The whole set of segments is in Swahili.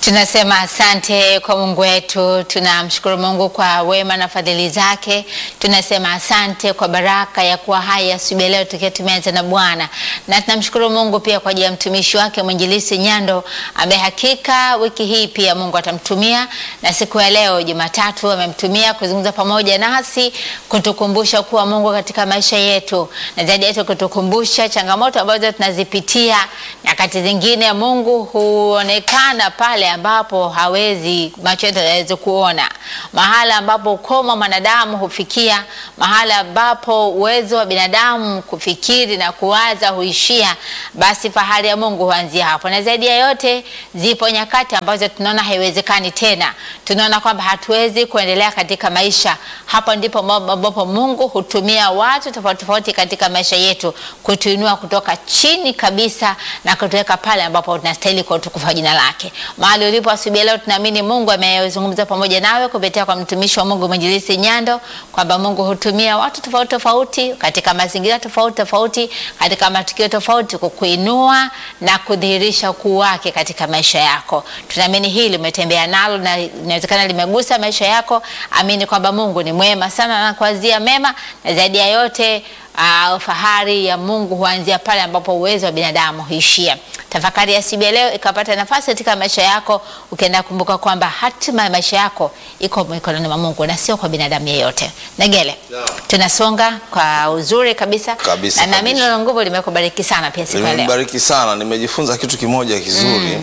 Tunasema asante kwa Mungu wetu, tunamshukuru Mungu kwa wema na fadhili zake. Tunasema asante kwa baraka ya kuwa hai asubuhi ya leo tukiwa tumeanza na Bwana, na tunamshukuru Mungu pia kwa ajili ya mtumishi wake mwinjilisi Nyando ambaye hakika wiki hii pia Mungu atamtumia, na siku ya leo Jumatatu amemtumia kuzungumza pamoja nasi, kutukumbusha kuwa Mungu katika maisha yetu, na zaidi yetu kutukumbusha changamoto ambazo tunazipitia. Nyakati zingine Mungu huonekana pale ambapo hawezi macho yetu hayawezi kuona, mahala ambapo ukoma mwanadamu hufikia, mahala ambapo uwezo wa binadamu kufikiri na kuwaza huishia, basi fahari ya Mungu huanzia hapo. Na zaidi ya yote, zipo nyakati ambazo tunaona haiwezekani tena, tunaona kwamba hatuwezi kuendelea katika maisha. Hapo ndipo ambapo Mungu hutumia watu tofauti tofauti katika maisha yetu kutuinua kutoka chini kabisa na kutuweka pale ambapo tunastahili kwa utukufu wa jina lake. Mahali ulipo asubuhi leo, tunaamini Mungu amezungumza pamoja nawe kupitia kwa mtumishi wa Mungu mwinjilisi Nyando, kwamba Mungu hutumia watu tofauti tofauti katika mazingira tofauti tofauti katika matukio tofauti kukuinua na kudhihirisha ukuu wake katika maisha yako. Tunaamini hili umetembea nalo na inawezekana limegusa maisha yako. Amini kwamba Mungu ni mwema sana na kuazia mema, na zaidi ya yote Uh, fahari ya Mungu huanzia pale ambapo uwezo wa binadamu huishia. Tafakari ya siku ya leo ikapata nafasi katika maisha yako, ukienda kumbuka kwamba hatima ya maisha yako iko mikononi mwa Mungu na sio kwa binadamu yeyote. Negele, Yeah. tunasonga kwa uzuri kabisa, Kabisa, na naamini kabisa. neno nguvu limekubariki sana pia siku ya leo. Nimenibariki sana, nimejifunza kitu kimoja kizuri.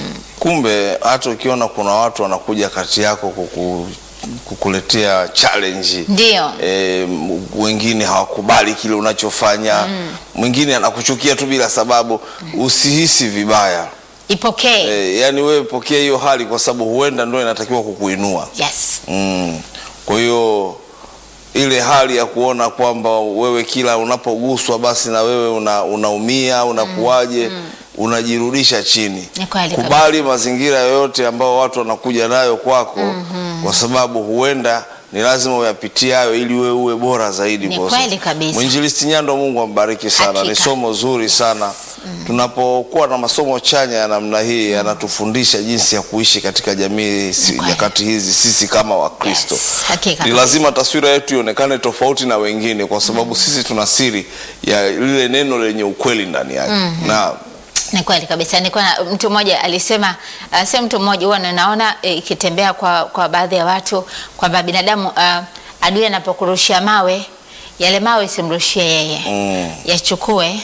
Kumbe hata ukiona kuna watu wanakuja kati yako kuku, kukuletea challenge Ndio. e, wengine hawakubali kile unachofanya mwingine anakuchukia tu bila sababu, usihisi vibaya Ipokee. e, yani wewe pokea hiyo hali kwa sababu huenda ndio inatakiwa kukuinua. Yes. Mm. Kwa hiyo ile hali ya kuona kwamba wewe kila unapoguswa basi na wewe una, unaumia unakuwaje, unajirudisha chini. Ni kweli Kubali mazingira yoyote ambayo watu wanakuja nayo kwako, kwa sababu huenda ni lazima uyapitie hayo ili wewe uwe bora zaidi. Ni kwa kweli sasa. kabisa. Mwinjilisti Nyando, Mungu ambariki sana, Hakika. ni somo zuri sana. Tunapokuwa na masomo chanya ya namna hii yanatufundisha jinsi ya kuishi katika jamii si- kweli. nyakati hizi sisi kama Wakristo Yes. Hakika ni kabisa. lazima taswira yetu ionekane tofauti na wengine, kwa sababu sisi tuna siri ya lile neno lenye ukweli ndani yake na Ni kweli kabisa. Nilikuwa na mtu mmoja alisema, uh, sio mtu mmoja, huwa ninaona eh, ikitembea kwa, kwa baadhi ya watu kwamba binadamu uh, adui anapokurushia mawe, yale mawe simrushie yeye Mm. yachukue,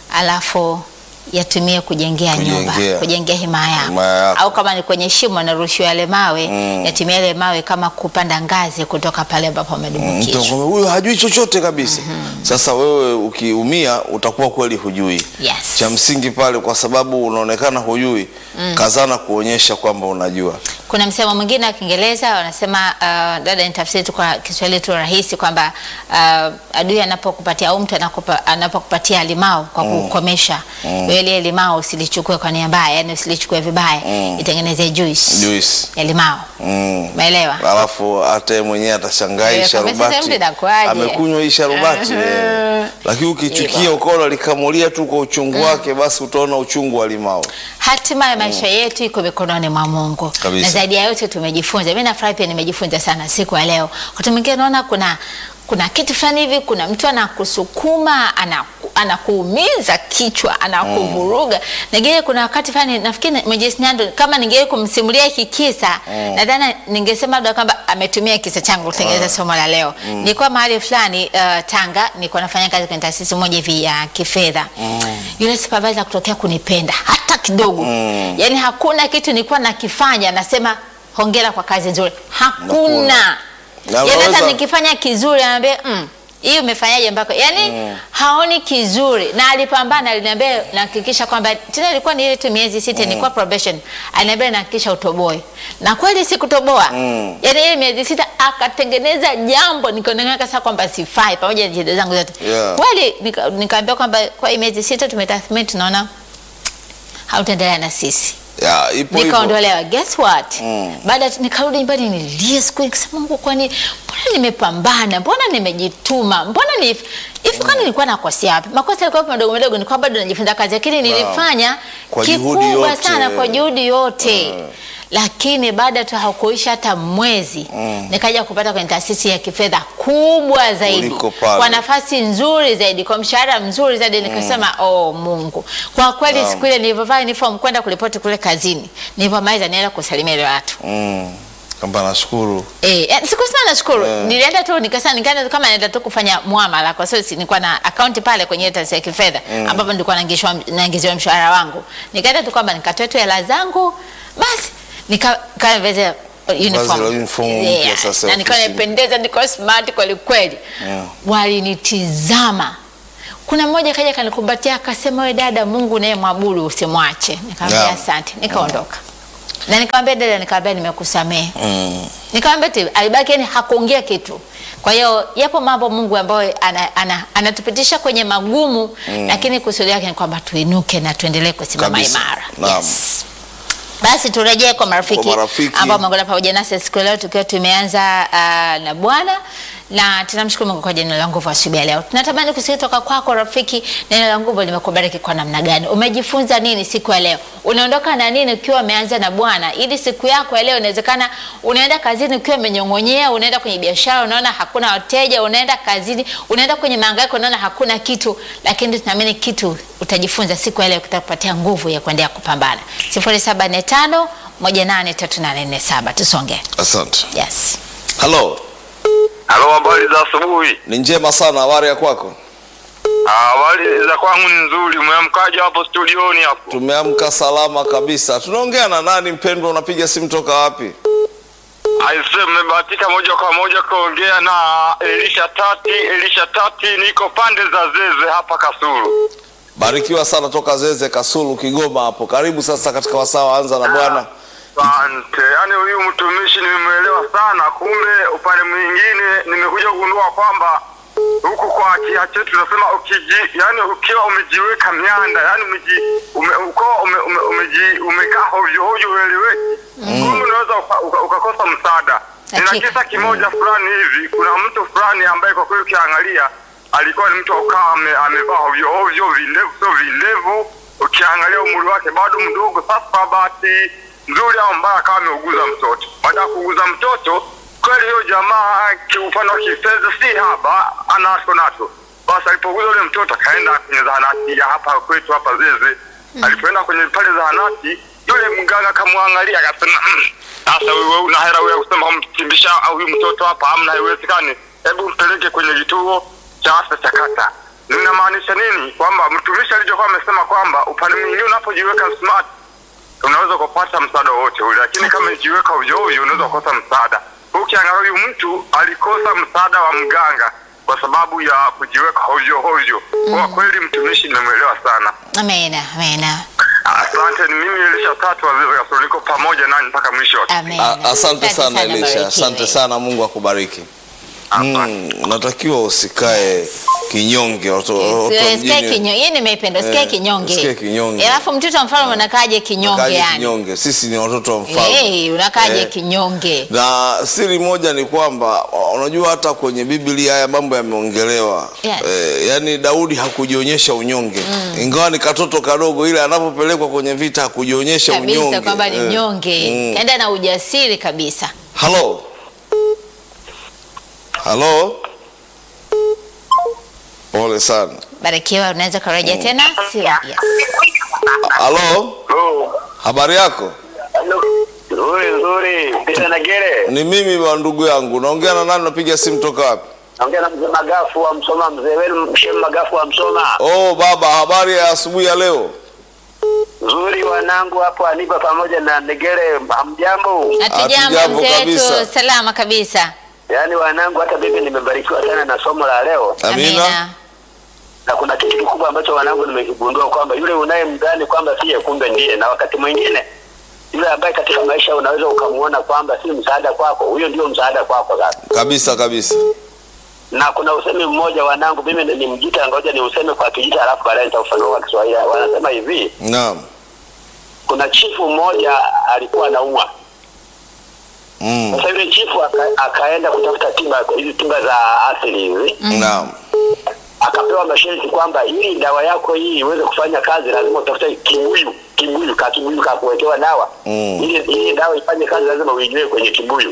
alafu yatumie kujengea nyumba, Kujengea. kujengea himaya Himaya yako. au kama ni kwenye shimo anarushiwa yale mawe Mm. yatumie yale mawe kama kupanda ngazi kutoka pale ambapo mtu amedumbukizwa. anakwambia, huyu hajui chochote kabisa. Sasa wewe ukiumia utakuwa kweli hujui. Yes. Cha msingi pale, kwa sababu unaonekana hujui, kazana kuonyesha kwamba unajua. Kuna msemo mwingine wa Kiingereza wanasema, uh, dada, nitafsiri tu kwa Kiswahili tu rahisi kwamba uh, adui anapokupatia au mtu anakupa- anapokupatia limao kwa kukomesha wewe, ile limao usilichukue kwa nia mbaya, yani usilichukue vibaya, itengeneze juice Juice. ya limao. Mm. Umeelewa? Alafu hata yeye mwenyewe atashangaa hii Eh, kama sasa mtu sharubati inakuaje? amekunywa hii sharubati eh. Lakini ukichukia ukaona likamulia tu kwa uchungu wake, basi utaona uchungu wa limao. Hatima ya maisha yetu iko mikononi mwa Mungu, Kabisa. na zaidi ya yote tumejifunza. Mimi nafurahi pia nimejifunza sana siku ya leo. Wakati mwingine naona kuna kuna kitu fulani hivi, kuna mtu anakusukuma anaku, anakuumiza kichwa anakuvuruga. Ningine kuna wakati fulani nafikiri Mwinjilisti Nyando, kama ningewe kumsimulia hiki kisa nadhani ningesema labda kwamba ametumia kisa changu kutengeneza somo la leo. Nilikuwa mahali fulani uh, Tanga, nilikuwa nafanya kazi kwenye taasisi moja hivi ya kifedha. Yule supervisor kutokea kunipenda hata kidogo yaani hakuna kitu nilikuwa nakifanya nasema hongera kwa kazi nzuri, hakuna Na yaani hata unaweza- nikifanya kizuri anaambia mm, hii umefanyaje mpaka yaani haoni kizuri, na alipambana, aliniambia nahakikisha kwamba tena ilikuwa ni ile tu miezi sita nilikuwa probation, aliniambia nahakikisha utoboe, na kweli sikutoboa Mm. yaani ile miezi sita akatengeneza jambo nikaonekana sasa kwamba sifai pamoja na jitihada zangu zote Yeah. kweli nika- nikaambiwa kwamba kwa hii miezi sita tumetathmini tunaona hautaendelea na sisi Ya, ipo hivyo. nikaondolewa. Guess what? Mm. Baada ya- nikarudi nyumbani nilie siku nikasema, Mungu, kwani mbona nimepambana, mbona nimejituma, mbona ni hivi, kwani nilikuwa nakosea wapi? Makosa yalikuwa madogo madogo, nilikuwa bado najifunza kazi, lakini nilifanya Kwa juhudi kikubwa yote. sana kwa juhudi yote lakini baada tu hakuisha hata mwezi Mm. nikaja kupata kwenye taasisi ya kifedha kubwa zaidi Kuliko pale. kwa nafasi nzuri zaidi kwa mshahara mzuri zaidi nikasema oh Mungu kwa kweli Naam. siku ile nilivyovaa uniform kwenda kuripoti kule kazini nilivyomaliza nienda kusalimia wale watu Mm. Kwamba nashukuru. Eh, eh, sikusema nashukuru. Eh. Nilienda tu nikasema nikaenda tu kama naenda tu kufanya muamala kwa sababu si nilikuwa na akaunti pale kwenye taasisi ya kifedha ambapo nilikuwa naingishwa naingiziwa mshahara wangu. Nikaenda tu kwamba nikatoa tu hela zangu basi nika kaveze uniform. la uniform mpya Yeah, sasa Na nikawa ofisini. nimependeza niko smart kweli kweli. Mm. Walinitizama. Kuna mmoja kaja kanikumbatia akasema, wewe dada, Mungu naye mwabudu usimwache. Nikamwambia Naam. asante, nikaondoka. Na nikamwambia dada, nikamwambia nimekusamehe. Mm. Nikamwambia tu alibaki yani hakuongea kitu. Kwa hiyo yapo mambo Mungu ambayo ana, ana, anatupitisha kwenye magumu lakini kusudi yake ni kwamba tuinuke na tuendelee kusimama Kabisa. imara. Naam. Basi turejee kwa marafiki, Kwa marafiki. ambao wameungana pamoja nasi siku ya leo tukiwa tumeanza uh, na Bwana na tunamshukuru Mungu kwa jina la nguvu asubuhi ya leo. Tunatamani kusikia toka kwako rafiki, neno la nguvu limekubariki kwa namna gani? Umejifunza nini siku ya leo? Unaondoka na nini ukiwa umeanza na Bwana? Ili siku yako ya leo inawezekana unaenda kazini ukiwa umenyong'onyea, unaenda kwenye biashara unaona hakuna wateja, unaenda kazini, unaenda kwenye mahangaiko unaona hakuna kitu, lakini tunaamini kitu utajifunza siku ya leo kitakupatia nguvu ya kuendelea kupambana. 0745 183847 tusonge. Asante. Yes. Halo. Halo, habari za asubuhi. Ni njema sana habari ya kwako? Ah, Habari za kwangu ni nzuri. Umeamkaje hapo studioni hapo? Tumeamka salama kabisa. Tunaongea na nani mpendwa? Unapiga simu toka wapi? Aise, mmebahatika moja kwa moja kuongea na Elisha Tati. Elisha Tati, niko pande za Zeze hapa Kasulu. Barikiwa sana toka Zeze Kasulu Kigoma hapo. Karibu sasa katika wasaa wa anza na Bwana. Asante. Yaani huyu mtumishi nimemwelewa sana, kumbe upande mwingine nimekuja kugundua kwamba huku kwa kia chetu tunasema ukiji, yani ukiwa umejiweka mianda, yani umeji ume, uko ume, ume, umeji umekaa hovyo hovyo ueleweki, kumbe unaweza uka- uka- ukakosa msaada. Nina Hakika. kisa kimoja fulani hivi, kuna mtu fulani ambaye kwa kweli ukiangalia alikuwa ni mtu akaa ame, amevaa hovyo hovyo, vilevu sio vilevu, ukiangalia umri wake bado mdogo. Sasa bahati nzuri au mbaya, akawa ameuguza mtoto. Baada ya kuuguza mtoto, kweli hiyo jamaa kiupande wa kifedha si haba, anacho nacho. Basi alipouguza ule mtoto, akaenda kwenye zahanati ya hapa kwetu hapa Zeze. Alipoenda kwenye pale zahanati, yule mganga akamwangalia akasema, "Mm, sasa wewe una hela wewe ya kusema kumkimbisha au huyu mtoto hapa, hamna, haiwezekani. Hebu mpeleke kwenye kituo cha afya cha kata. Ninamaanisha nini? Kwamba mtumishi alichokuwa amesema kwamba upande mwingine unapojiweka smart unaweza kupata msaada wowote ule, lakini kama ijiweka ovyo ovyo unaweza kukosa msaada. Ukiangalia huyu mtu alikosa msaada wa mganga kwa sababu ya kujiweka ovyo ovyo. Kwa kweli mtumishi nimemwelewa sana. Amena, amena. Asante. Ni mimi Elisha Tatu wa Ziwa Kasulu, niko pamoja nanyi mpaka mwisho wa Amena. A- Asante sana Elisha. barikiwe. Asante sana Mungu akubariki. Asante. Mm, unatakiwa usikae kinyonge watu watu wa Sikia mjini- kinyonge. Hii nimeipenda. Sikia Eh, kinyonge. sikia kinyonge. Eh, Alafu mtoto wa mfalme unakaje kinyonge Kaje yani? kinyonge. Sisi ni watoto wa mfalme. Eh, unakaje Eh, kinyonge? na siri moja ni kwamba unajua hata kwenye Biblia haya mambo yameongelewa. Yes. Eh, yani Daudi hakujionyesha unyonge ingawa ni katoto kadogo, ile anapopelekwa kwenye vita hakujionyesha Kabisa unyonge kwamba ni Eh, mnyonge. mm. Kaenda na ujasiri kabisa. Halo, halo, pole sana. Barikiwa, unaweza kurejea tena? Sio. Yes. Halo, Oh, habari yako? nzuri nzuri. Peter Nagere. Ni mimi wa ndugu yangu, naongea na nani? Napiga simu toka wapi? Naongea na mzee Magafu wa Msoma, mzee wenu Mshem Magafu wa Msoma. Oh baba, habari ya asubuhi ya leo? Nzuri wanangu hapo Aniba pamoja na Negere, hamjambo? Hatujambo Hatujambo mzee kabisa. wetu, salama kabisa. Yaani wanangu, hata mimi nimebarikiwa sana na somo la leo, Amina. na kuna kitu kikubwa ambacho wanangu nimekigundua kwamba yule unayemdhani kwamba siye, kumbe ndiye, na wakati mwingine yule ambaye katika maisha unaweza ukamuona kwamba si msaada kwako, huyo ndio msaada kwako sasa. Kabisa kabisa. Na kuna usemi mmoja wanangu, mimi ni- ni Mjita, ngoja ni useme kwa Kijita alafu baadaye nitaufanua kwa Kiswahili. Wanasema hivi, Naam. kuna chifu mmoja alikuwa anaumwa Mm. Sasa yule chifu aka, akaenda kutafuta tiba hizi tiba za asili hizi, Naam. akapewa masharti kwamba ili dawa yako hii iweze kufanya kazi lazima utafute kibuyu kibuyu ka kibuyu ka kuwekewa dawa Mm. ili ili dawa ifanye kazi lazima uijue kwenye kibuyu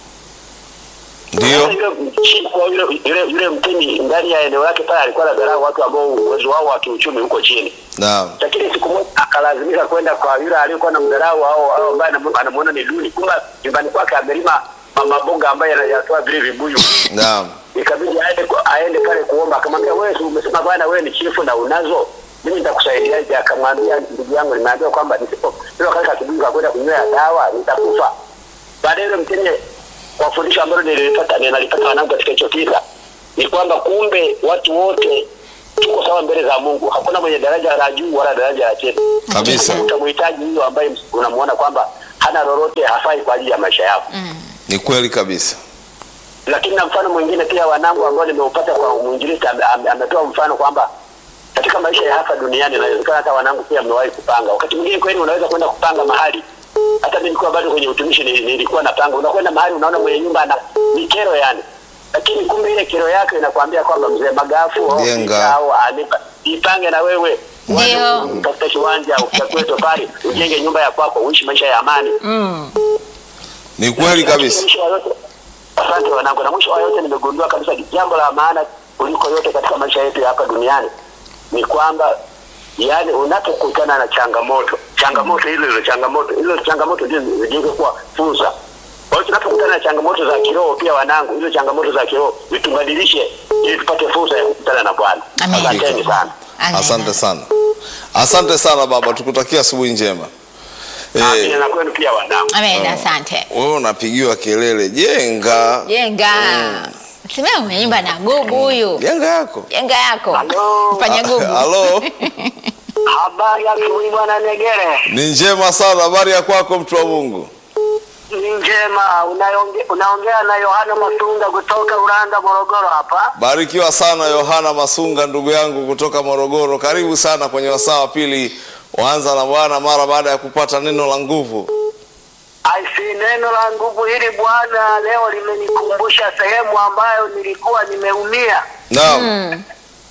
ndio Sasa yule mchina wa yule yule yule mtemi ndani ya eneo lake pale alikuwa anadharau watu ambao uwezo wao wa kiuchumi huko chini naam lakini siku moja akalazimika kwenda kwa yule aliyekuwa na mdharau au au ambaye anamu- anamuona ni duni kumbe nyumbani kwake amelima ma- maboga ambayo yanatoa vile vibuyu naam ikabidi aende ku- aende pale kuomba akamwambia wewe si umesema bwana wewe ni chifu na unazo mimi nitakusaidiaje akamwambia ndugu yangu nimeambiwa kwamba nisipo ndio katika kibuyu kwenda kunywea dawa nitakufa baadaye yule mtenye kwa fundisho ambalo nilipata ninalipata wanangu katika hicho kisa ni kwamba kumbe watu wote tuko sawa mbele za Mungu hakuna mwenye daraja la juu wala daraja la chini Kabisa. utamhitaji huyo ambaye unamuona kwamba hana lolote hafai kwa ajili ya maisha yako ni kweli kabisa lakini na mfano mwingine pia wanangu ambao nimeupata kwa mwinjilisti ame- ame- ametoa mfano kwamba katika maisha ya hapa duniani inawezekana hata wanangu pia mmewahi kupanga wakati mwingine kweli unaweza kwenda kupanga mahali hata mimi nilikuwa bado kwenye utumishi nili- nilikuwa napanga unakwenda mahali unaona mwenye nyumba ana ni kero yani lakini kumbe ile kero yake inakwambia kwamba mzee magafu au Jenga. Peter au anipa ipange na wewe Ndio. utafuta kiwanja utakue tofali ujenge nyumba ya kwako uishi maisha ya amani ni kweli kabisa Mwisho wa yote, asante wanangu, na mwisho wa yote nimegundua kabisa jambo la maana kuliko yote katika maisha yetu ya hapa duniani ni kwamba yani unapokutana na changamoto changamoto hizo hizo changamoto hizo changamoto ndio zijenge kuwa fursa. Kwa hiyo tunapokutana na changamoto za kiroho pia wanangu, hizo changamoto za kiroho zitubadilishe ili tupate fursa ya kukutana na Bwana. Amen. Asanteni sana. Amen. asante sana asante sana baba tukutakia asubuhi njema Amina eh, na kwenu pia wanangu. Amen, asante. wewe unapigiwa kelele jenga Jenga. Simama umeimba na gugu huyu. jenga yako Jenga yako. Halo. Fanya gugu. halo Habari ya asubuhi bwana Negere. ni njema sana habari ya kwako mtu wa mungu Ni njema. Unaonge, unaongea na Yohana Masunga kutoka Uranda, Morogoro hapa. barikiwa sana yohana masunga ndugu yangu kutoka morogoro karibu sana kwenye wasaa wa pili waanza na bwana mara baada ya kupata neno la nguvu Aisi, neno la nguvu hili Bwana leo limenikumbusha sehemu ambayo nilikuwa nimeumia naam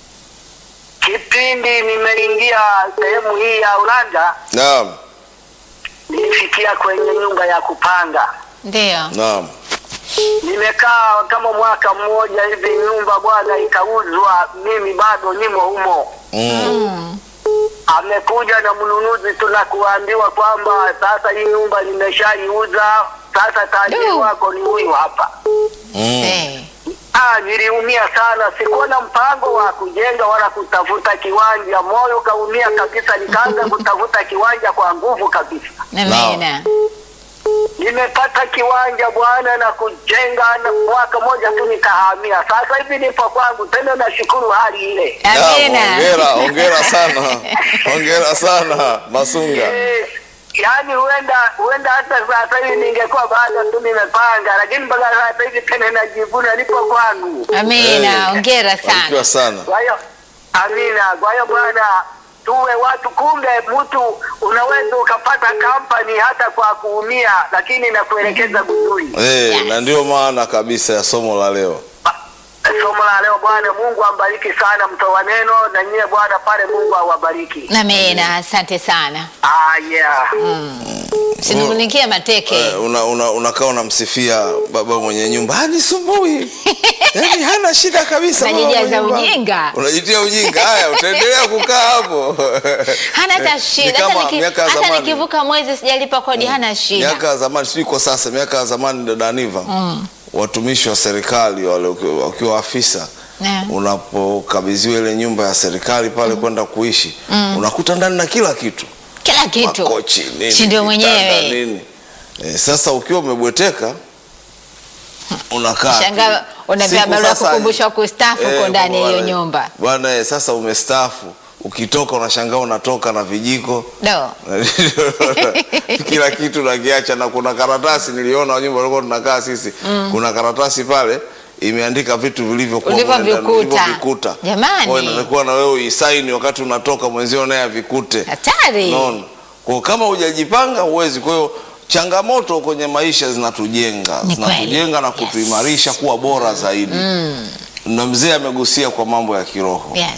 kipindi nimeingia sehemu hii ya Uranda. naam Nilifikia kwenye nyumba ya kupanga, Ndio. naam nimekaa kama mwaka mmoja hivi, nyumba bwana ikauzwa, mimi bado nimo humo. mm. amekuja na mnunuzi tu na kuambiwa kwamba sasa hii nyumba nimeshaiuza, sasa tajiri Du. wako ni huyu hapa. Mm. Eh. Ah, niliumia sana, sikuwa na mpango wa kujenga wala kutafuta kiwanja. Moyo kaumia kabisa, nikaanza kutafuta kiwanja kwa nguvu kabisa. Amina. Nimepata kiwanja bwana na kujenga, na mwaka moja tu nikahamia. Sasa hivi nipo kwangu tena, nashukuru hali ile. Naam, Amina. hongera hongera sana hongera sana masunga Eh, yaani huenda huenda hata sasa hivi ningekuwa baada tu nimepanga, lakini mpaka sasa hivi tena najivuna nipo kwangu. Amina. Hongera barikiwa sana. sana Kwa hiyo amina. Kwa hiyo bwana, tuwe watu, kumbe mtu unaweza ukapata kampani hata kwa kuumia, lakini nakuelekeza vizuri. Eh, na ndio maana kabisa ya somo la leo Somo la leo Bwana Mungu ambariki sana mtoa neno, na nyie Bwana pale, Mungu awabariki. Amina. Asante sana. Ah, yeah. Sinungunikie mateke. Eh, una, una, unakaa unamsifia baba mwenye nyumba hanisumbui yaani hana shida kabisa baba Unajijaza mwenye nyumba. ujinga. unajitia ujinga haya utaendelea kukaa hapo Hana hata Ni shida. kama Hata niki- miaka ya hata zamani. nikivuka mwezi sijalipa kodi hana shida. miaka ya zamani sijui kwa sasa miaka ya zamani dada Aniva watumishi wa serikali wale wakiwa- wakiwa afisa Yeah. unapokabidhiwa ile nyumba ya serikali pale kwenda kuishi unakuta ndani na kila kitu Kila kitu. makochi nini Si ndio vitanda, mwenyewe. nini e, sasa ukiwa umebweteka unakaa tu. Shangaa unapewa Siku barua sasa- kukumbusha kustaafu Eh, uko ndani ya hiyo bwana- nyumba. bwana eh, sasa umestaafu ukitoka unashangaa unatoka na vijiko Do. kila kitu nakiacha na kuna karatasi niliona nyumba walikuwa tunakaa sisi kuna karatasi pale imeandika vitu vilivyokuwa mle ndani, Ulivyovikuta. ulivyovikuta. Jamani. Kwa hiyo inatakiwa na wewe uisaini wakati unatoka mwenzio naye avikute Hatari. Unaona? Kwa hiyo kama hujajipanga huwezi. Kwa hiyo changamoto kwenye maisha zinatujenga, Ni zinatujenga na kweli. kutuimarisha kuwa bora zaidi. Na mzee amegusia kwa mambo ya kiroho Yes.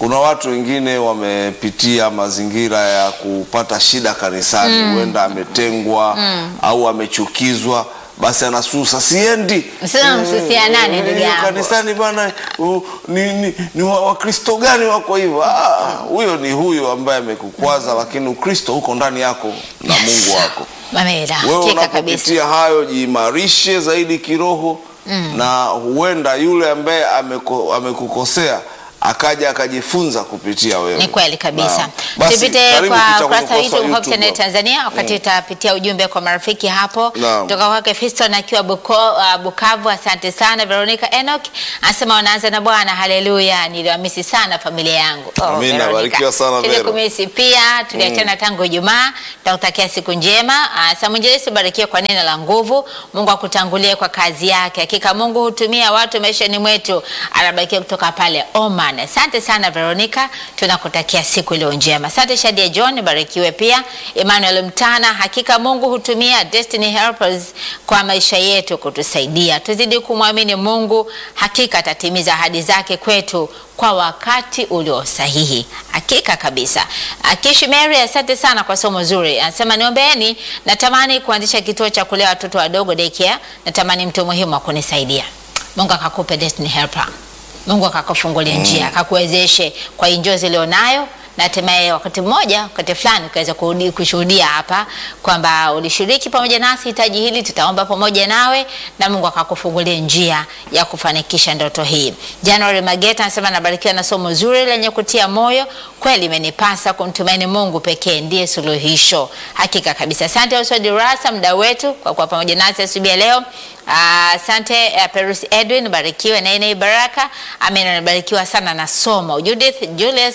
kuna watu wengine wamepitia mazingira ya kupata shida kanisani, huenda ametengwa au amechukizwa, basi anasusa siendi. Sasa Eh, msusia nani, eh, ndugu eh, yangu? kanisani bwana, uh, ni, ni, ni wa- wakristo gani wako hivyo? Ah, huyo ni huyo ambaye amekukwaza, lakini ukristo uko ndani yako na Mungu wako. Mamela, Wewe hakika kabisa. unapopitia hayo, jiimarishe zaidi kiroho na huenda yule ambaye ameko, amekukosea akaja akajifunza kupitia wewe. Ni kweli kabisa. Naam. Basi, Tupite karibu kwa Peter ukurasa wa kwenye YouTube Hope YouTube Channel hapo. Tanzania, wakati utapitia ujumbe kwa marafiki hapo Naam. kutoka kwake Fiston akiwa Buko, uh, Bukavu. Asante sana Veronica Enoch anasema wanaanza na Bwana, haleluya, niliwamisi sana familia yangu. Amina, Veronica. barikiwa sana, Vero. Tulikumisi pia, tuliachana tangu Ijumaa. Tunakutakia siku njema. Uh, Samujelisi, barikiwa kwa neno la nguvu. Mungu akutangulie kwa kazi yake. Hakika Mungu hutumia watu maishani mwetu. Anabarikiwa kutoka pale Oman. Asante sana Veronica, tunakutakia siku iliyo njema. Asante Shadia John, barikiwe pia. Emmanuel Mtana, hakika Mungu hutumia destiny helpers kwa maisha yetu kutusaidia. Tuzidi kumwamini Mungu, hakika atatimiza ahadi zake kwetu kwa wakati ulio sahihi. Hakika kabisa. Akishi Mary, asante sana kwa somo zuri. Anasema niombeeni, natamani kuanzisha kituo cha kulea watoto wadogo daycare. Natamani mtu muhimu wa kunisaidia. Mungu akakupe destiny helper. Mungu akakufungulia njia, akakuwezeshe kwa injozi ulionayo na hatimaye wakati mmoja, wakati fulani ukaweza kurudi kushuhudia hapa kwamba ulishiriki pamoja nasi hitaji hili, tutaomba pamoja nawe na Mungu akakufungulia njia ya kufanikisha ndoto hii. January Mageta anasema nabarikiwa na somo zuri lenye kutia moyo. Kweli imenipasa kumtumaini Mungu pekee ndiye suluhisho. Hakika kabisa. Asante Oswald Rasa, mdau wetu kwa kuwa pamoja nasi asubuhi ya leo. Ah, Asante uh, Perus Edwin, barikiwe na Ine Baraka. Amina, nabarikiwa sana na somo. Judith Julius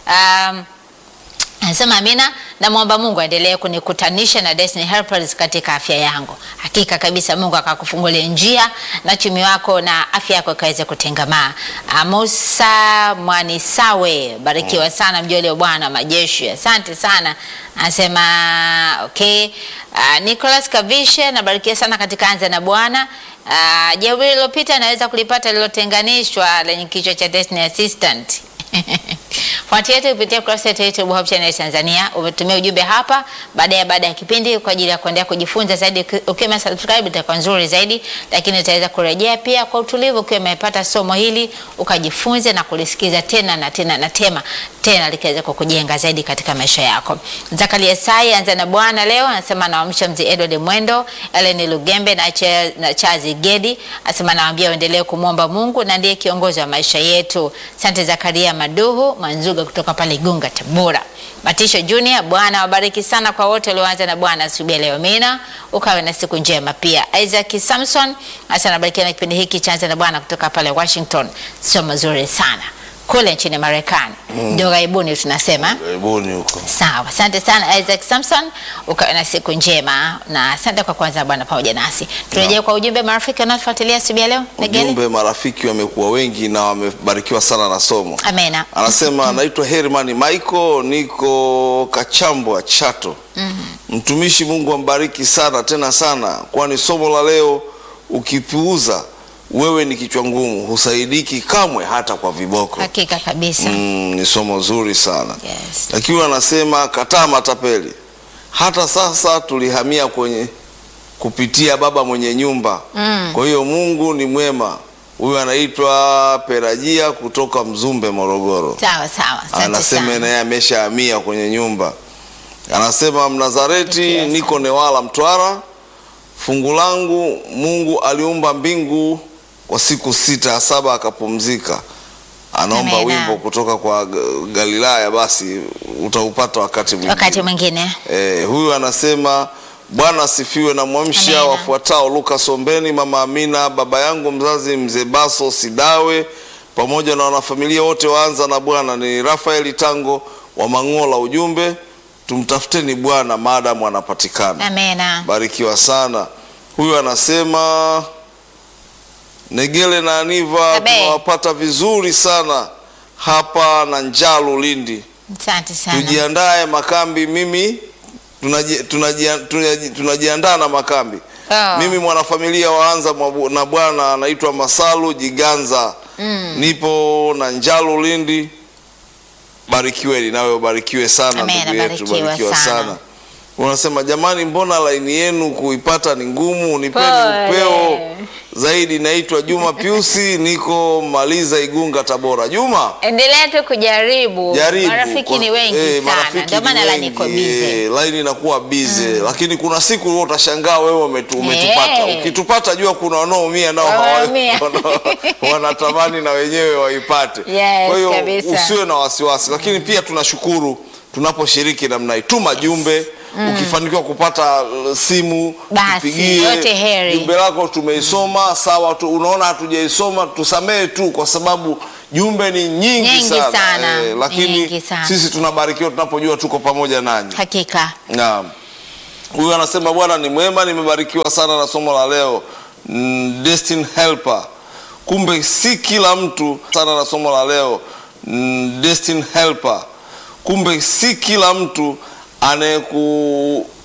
um, Anasema Amina, namwomba Mungu aendelee kunikutanisha na Destiny Helpers katika afya yangu. Hakika kabisa Mungu akakufungulia njia na chumi wako na afya yako ikaweze kutengamaa. Ah, Musa Mwanisawe, barikiwa sana mjoli wa Bwana majeshi. Asante sana. Anasema okay. Uh, Nicholas Kavishe, nabarikiwa sana katika anza na Bwana. Uh, jeuri lilopita naweza kulipata lilotenganishwa lenye kichwa cha Destiny Assistant. Fuatia yetu kupitia kurasa yetu ya YouTube Hope Channel Tanzania. Umetumia ujumbe hapa baada ya baada ya kipindi kwa ajili ya kuendelea kujifunza zaidi. Ukiwa subscribe itakuwa nzuri zaidi, lakini utaweza kurejea pia kwa utulivu ukiwa umepata somo hili ukajifunze na kulisikiza tena na tena na tema tena likaweza kukujenga zaidi katika maisha yako. Zakaria Sai anza na Bwana leo anasema naamsha mzee Edward Mwendo, Ellen Lugembe na, Che, na Chazi Gedi anasema nawaambia waendelee kumwomba Mungu na ndiye kiongozi wa maisha yetu. Asante Zakaria Maduhu Manzuga kutoka pale Igunga Tabora. Matisho Junior, Bwana wabariki sana kwa wote walioanza na Bwana asubuhi ya leo. Mina ukawe na siku njema pia. Isaac Samson hasa nabarikiwa na kipindi hiki cha anza na Bwana kutoka pale Washington. Sio mazuri sana kule nchini Marekani ndio ghaibuni tunasema. Karibuni huko. Sawa, asante sana Isaac Samson, ukawe na siku njema na asante kwa kwanza Bwana pamoja nasi. Turejee kwa ujumbe marafiki wanaofuatilia asubuhi ya leo. Negeli. Ujumbe, marafiki wamekuwa wengi na wamebarikiwa sana na somo. Amena. Anasema naitwa Herman Michael, niko Kachambwa Chato. Mtumishi, Mungu ambariki sana tena sana, kwani somo la leo ukipuuza wewe ni kichwa ngumu, husaidiki kamwe hata kwa viboko. Hakika kabisa. Mm, ni somo zuri sana Yes. lakini anasema kataa matapeli. Hata sasa tulihamia kwenye kupitia baba mwenye nyumba Mm. kwa hiyo Mungu ni mwema. Huyu anaitwa Perajia kutoka Mzumbe, Morogoro. Sawa sawa. Asante Anasema sana. naye ameshahamia kwenye nyumba. Anasema Mnazareti, Yes. niko Newala, Mtwara. Fungu langu, Mungu aliumba mbingu kwa siku sita, ya saba akapumzika. Anaomba Amina. wimbo kutoka kwa Ga- Galilaya, basi utaupata wakati mwingine. Wakati mwingine. Eh, huyu anasema Bwana asifiwe na mwamsha Amina. wafuatao Luka Sombeni, mama Amina, baba yangu mzazi mzee Baso Sidawe, pamoja na wanafamilia wote waanza na Bwana. Ni Rafaeli Tango wa Mang'ola. Ujumbe, tumtafuteni Bwana maadamu anapatikana. Amena. Barikiwa sana. Huyu anasema Negele na Aniva Abe. tunawapata vizuri sana hapa na Njalu Lindi Asante sana. tujiandae makambi. Mimi tunaji- tunajia- tunaji- tunajiandaa na makambi. Oh. Mimi mwanafamilia waanza mwabu- na bwana anaitwa Masalu Jiganza. Nipo na Njalu Lindi. barikiweni nawe ubarikiwe sana Amen, ndugu yetu abarikiwe barikiwa sana. sana unasema jamani mbona laini yenu kuipata ni ngumu nipeni Pole. upeo zaidi naitwa juma piusi niko maliza igunga tabora juma endelea tu kujaribu jaribu marafiki kwa- ni wengi eh, sana marafiki ndio ni maana la wengi, niko bize eh, laini inakuwa bize lakini kuna siku wewe utashangaa wewe umetu, umetupata Eh. ukitupata jua kuna wanaoumia nao hawa- Wanaumia. wana- wanatamani na wenyewe waipate Yes, kwa hiyo kabisa. usiwe na wasiwasi lakini pia tunashukuru tunaposhiriki namna hii tuma jumbe ukifanikiwa kupata uh, simu Basi, tupigie. yote heri. jumbe lako tumeisoma sawa tu, unaona hatujaisoma tusamehe tu kwa sababu jumbe ni nyingi, Nyingi sana, sana, Eh, lakini nyingi sana. sisi tunabarikiwa tunapojua tuko pamoja nanyi hakika Naam. Huyu anasema Bwana ni mwema, nimebarikiwa sana na somo la leo. Mm, Destiny helper. Kumbe si kila mtu sana na somo la leo. Mm, Destiny helper. Kumbe si kila mtu anayeku